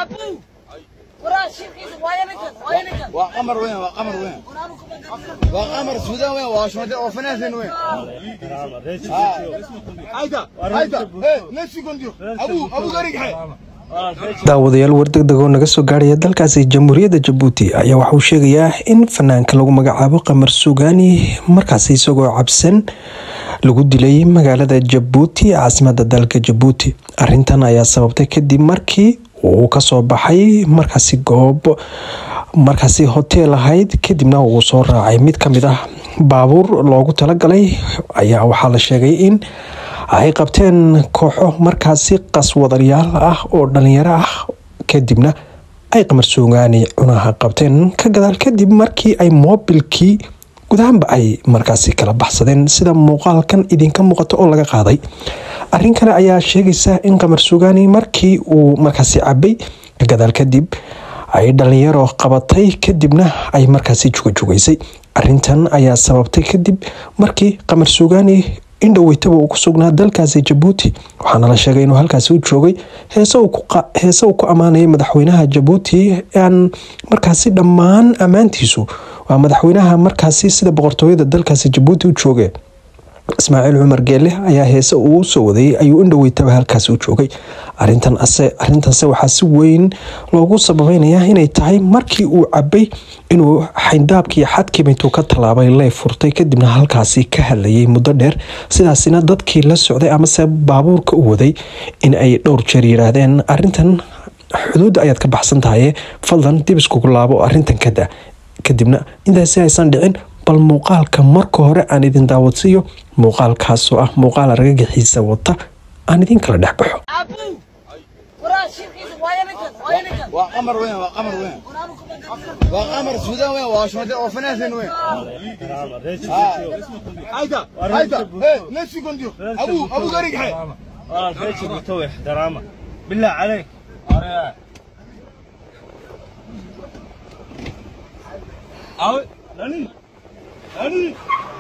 Abu! Waraa shirkiisa waayo ninkan, waayo ninkan. waa qamar weyn waa qamar weyn Waraanu ku magacaabay. waa qamar suudaan weyn waa shmade oo fanaasin weyn hayda hayda hey nafsi gondiyo abu abu garigxe daawadayaal wardegdeg oo naga soo gaarhaya dalkaasi jamhuuriyadda jabuuti ayaa waxauu sheegayaa in fanaanka lagu magacaabo qamar sugaani markaasi isagoo cabsan lagu dilay magaalada jabuuti caasimada dalka jabuuti arintan ayaa sababtay kadib markii uu kasoo baxay markaasi goob markaasi hoteel ahayd kadibna uu soo raacay mid kamid ah baabuur loogu talagalay ayaa waxaa la sheegay in ay qabteen kooxo markaasi qaswadalyaal ah oo dhalinyaro ah kadibna ay qamar suugaani cunaha qabteen ka gadaal kadib markii ay moobilkii gudahanba ay markaasi kala baxsadeen sida muuqaalkan idinka muuqato oo laga qaaday arin kale ayaa sheegaysa in qamar suugaani markii uu markaasi cabay ka gadaal kadib ay dhalinyaro qabatay kadibna ay markaasi jugajugaysay arintan ayaa sababtay kadib markii qamar suugaani in dhoweytaba uu ku sugnaa dalkaasi jabuuti waxaana la sheegay inuu halkaasi u joogay heese uu ku ammaanayay madaxweynaha jabuuti aan markaasi dhammaan ammaantiisu waa madaxweynaha markaasi sida boqortooyada dalkaasi jabuuti u jooge ismaaciil cumar geele ayaa heese uu u soo wadayay ayuu in dhoweytaba halkaasi u joogay arintanse waxaa si weyn loogu sababeynaya inay tahay markii uu cabay inuu xayndaabkii xadkiiba intuu ka tallaabay ley furtay kadibna halkaasi ka hadlayay muddo dheer sidaasina dadkii la socday amase baabuurka u waday in ay dhowr jeer yiraahdeen arintan xuduudda ayaad ka baxsan tahaye fadlan dib iskugu laabo arintan kada kadibna intaasi aysan dhicin bal muuqaalka marka hore aan idin daawadsiiyo muuqaalkaasoo ah muuqaal argagaxiisa wata aan idin kala dhex baxo Abu! Waraa shirkiisa waayo ninkan, waayo ninkan. waa qamar weyn waa qamar weyn Waraanu ku magacaabay. waa qamar suudaan weyn waa shmade oo fanaasin weyn hayda hayda hey nafsi gondiyo abu abu garigxe بالله عليك أو ناني ناني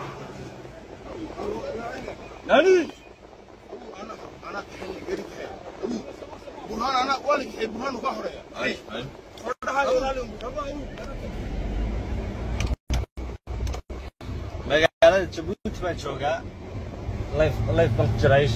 ناني burhaan ana waa lagixay burhaan uga horeeya magaalada jabuuti baan joogaa life life baan ku jiraa ish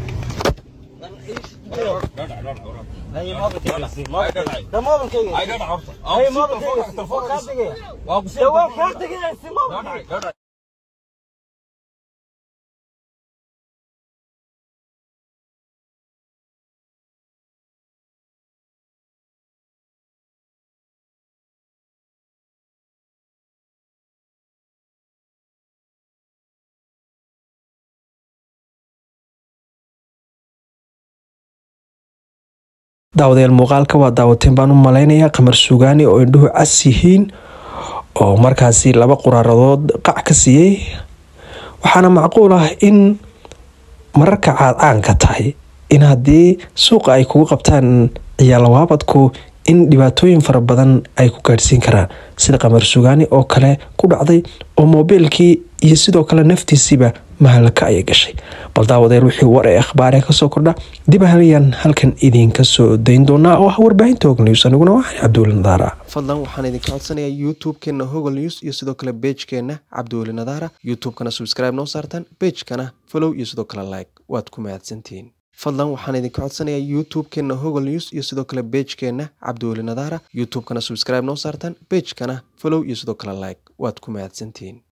daawadayaal muuqaalka waa daawateen baan u malaynayaa qamar suugaani oo indhuhu cas yihiin oo markaasi laba quraaradood qac ka siiyey waxaana macquul ah in mararka caad caanka tahay in haddii suuqa ay kugu qabtaan ciyaalawaabadku in dhibaatooyin fara badan ay ku gaadhsiin karaan sida qamar suugaani oo kale ku dhacday oo moobiilkii iyo sidoo kale naftiisiiba mahalaka ayay gashay bal daawadeel wixii war ee akhbaaree kasoo kordha dib ahalayaan halkan idinka soo dayn doonaa oo ah warbaahinta hog news aniguna waxaan cabdiweli nadaara fadlan waxaan idinka codsanayaa youtube-keena hogol news iyo sidoo kale bejkeena cabdiweli nadaara youtube-kana subscribe noo saartaan bejkana follow iyo sidoo kale like waad ku mahadsantihiin fadlan waxaan idinka codsanayaa youtube-keena hogol news iyo sidoo kale bejkeena cabdiweli nadaara youtube-kana subscribe noo saartaan bejkana follow iyo sidoo kale like waad ku mahadsantihiin